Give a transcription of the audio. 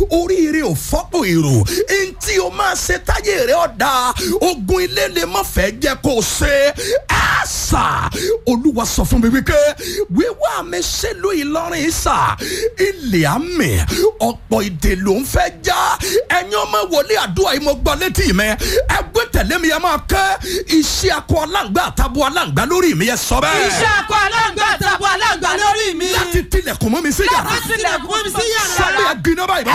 oríire ò fọ́pọ̀ èrò ntí o máa ṣe táyé rẹ ọ̀dà ogun ilé lè má fẹ́ jẹ́ kó o ṣe ẹ̀ sà olúwa sọ fún mi wípé wíwá mi ṣèlú ìlọrin sà ilé àmì ọ̀pọ̀ ìdè ló ń fẹ́ já ẹ̀yin ọmọ wòlé àdúrà yìí mo gbọ́ létí mi ẹgbẹ́ tẹ̀lé mi ẹ máa kẹ́ iṣẹ́ akọ aláǹgbá àtàbọ̀ aláǹgbá lórí mi ẹ sọ bẹ́ẹ̀. iṣẹ́ akọ aláǹgbá àtàbọ̀ aláǹgbá lórí mi. láti tilẹ̀kùn mọ́ mi sí yàrá láti tilẹ̀kùn mọ́ mi sí yàrá. sọ́mi ẹ̀ gbiná báyìí